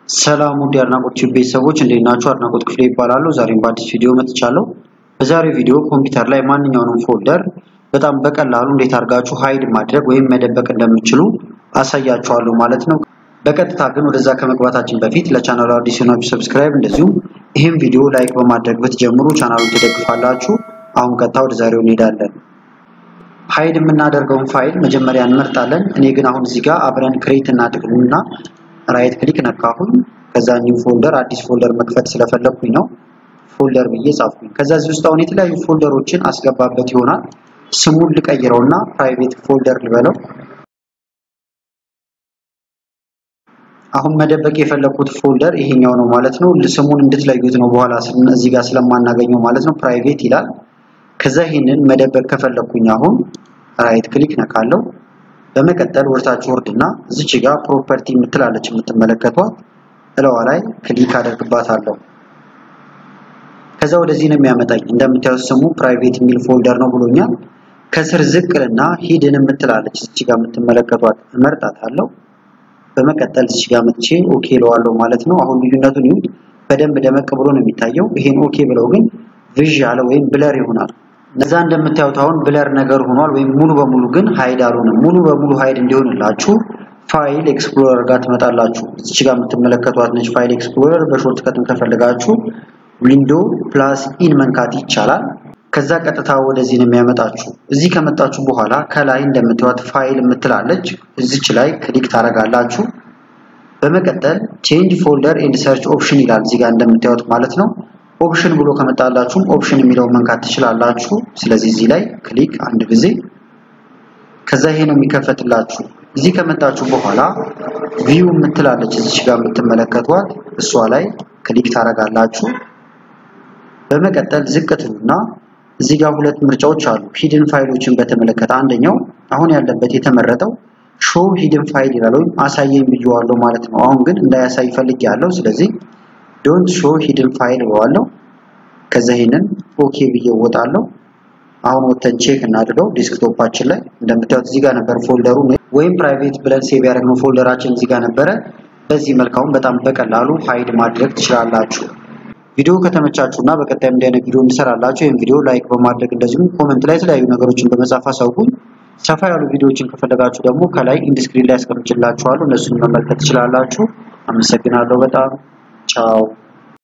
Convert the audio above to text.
ሰላም ውድ የአድናቆት ቲዩብ ቤተሰቦች እንዴት ናችሁ? አድናቆት ክፍሌ ይባላሉ። ዛሬም በአዲስ ቪዲዮ መጥቻለሁ። በዛሬው ቪዲዮ ኮምፒውተር ላይ ማንኛውንም ፎልደር በጣም በቀላሉ እንዴት አድርጋችሁ ሃይድ ማድረግ ወይም መደበቅ እንደምትችሉ አሳያችኋለሁ ማለት ነው። በቀጥታ ግን ወደዛ ከመግባታችን በፊት ለቻናሉ አዲስ የሆናችሁ ሰብስክራይብ፣ እንደዚሁም ይህም ቪዲዮ ላይክ በማድረግ ብትጀምሩ ቻናሉን ትደግፋላችሁ። አሁን ቀጥታ ወደ ዛሬው እንሄዳለን። ሃይድ የምናደርገውን ፋይል መጀመሪያ እንመርጣለን። እኔ ግን አሁን እዚህ ጋር አብረን ክሬት እናድርግና ራይት ክሊክ ነካሁኝ። ከዛ ኒው ፎልደር አዲስ ፎልደር መክፈት ስለፈለኩኝ ነው ፎልደር ብዬ ጻፍኩኝ። ከዛ እዚህ ውስጥ አሁን የተለያዩ ፎልደሮችን አስገባበት ይሆናል። ስሙን ልቀይረውና ፕራይቬት ፎልደር ልበለው። አሁን መደበቅ የፈለኩት ፎልደር ይሄኛው ነው ማለት ነው። ስሙን እንድትለዩት ነው በኋላ እዚህ ጋር ስለማናገኘው ማለት ነው። ፕራይቬት ይላል። ከዛ ይሄንን መደበቅ ከፈለኩኝ አሁን ራይት ክሊክ ነካለው። በመቀጠል ወርታች ወርድና እዚች ጋር ፕሮፐርቲ የምትላለች የምትመለከቷት እለዋ ላይ ክሊክ አደርግባታለሁ። ከዛ ወደዚህ ነው የሚያመጣኝ። እንደምታዩት ስሙ ፕራይቬት የሚል ፎልደር ነው ብሎኛል። ከስር ዝቅልና ሂድን የምትላለች እዚች ጋር የምትመለከቷት እመርጣታለሁ። በመቀጠል እዚች ጋር መጥቼ ኦኬ እለዋለሁ ማለት ነው። አሁን ልዩነቱን ይሁን በደንብ ደመቅ ብሎ ነው የሚታየው። ይሄን ኦኬ ብለው ግን ቪዥ ያለ ወይም ብለር ይሆናል። እነዛ እንደምታዩት አሁን ብለር ነገር ሆኗል፣ ወይም ሙሉ በሙሉ ግን ሃይድ አልሆነም። ሙሉ በሙሉ ሃይድ እንዲሆንላችሁ ፋይል ኤክስፕሎረር ጋር ትመጣላችሁ። እዚች ጋር የምትመለከቷት ነች ፋይል ኤክስፕሎረር። በሾርት ከትም ከፈለጋችሁ ዊንዶ ፕላስ ኢን መንካት ይቻላል። ከዛ ቀጥታ ወደዚህ ነው የሚያመጣችሁ። እዚህ ከመጣችሁ በኋላ ከላይ እንደምታዩት ፋይል የምትላለች እዚች ላይ ክሊክ ታደርጋላችሁ። በመቀጠል ቼንጅ ፎልደር ኤንድ ሰርች ኦፕሽን ይላል እዚህ ጋር እንደምታዩት ማለት ነው። ኦፕሽን ብሎ ከመጣላችሁም ኦፕሽን የሚለውን መንካት ትችላላችሁ። ስለዚህ እዚህ ላይ ክሊክ አንድ ጊዜ ከዛ ይሄ ነው የሚከፈትላችሁ። እዚህ ከመጣችሁ በኋላ ቪው የምትላለች እዚች ጋር የምትመለከቷት እሷ ላይ ክሊክ ታደርጋላችሁ። በመቀጠል ዝቅ ትሉና እዚህ ጋር ሁለት ምርጫዎች አሉ። ሂድን ፋይሎችን በተመለከተ አንደኛው አሁን ያለበት የተመረጠው ሾው ሂድን ፋይል ይላል ወይም አሳየኝ ብዬዋለሁ ማለት ነው። አሁን ግን እንዳያሳይ ፈልግ ያለው ስለዚህ ዶንት ሾው ሂድን ፋይል እለዋለሁ። ከዛ ይሄንን ኦኬ ብዬ እወጣለሁ። አሁን ወተን ቼክ እናድርገው። ዴስክቶፓችን ላይ እንደምታዩት እዚህ ጋር ነበር ፎልደሩ ወይም ፕራይቬት ብለን ሴቭ ያደረግነው ፎልደራችን እዚህ ጋር ነበረ። በዚህ መልክ አሁን በጣም በቀላሉ ሃይድ ማድረግ ትችላላችሁ። ቪዲዮ ከተመቻችሁ እና በቀጣይ እንዲህ አይነት ቪዲዮ እንሰራላችሁ ይህን ቪዲዮ ላይክ በማድረግ እንደዚሁም ኮመንት ላይ የተለያዩ ነገሮችን በመጻፍ አሳውቁኝ። ሰፋ ያሉ ቪዲዮዎችን ከፈለጋችሁ ደግሞ ከላይ ኢንዲስክሪን ላይ አስቀምጬላችኋለሁ እነሱን መመልከት ትችላላችሁ። አመሰግናለሁ በጣም ቻው።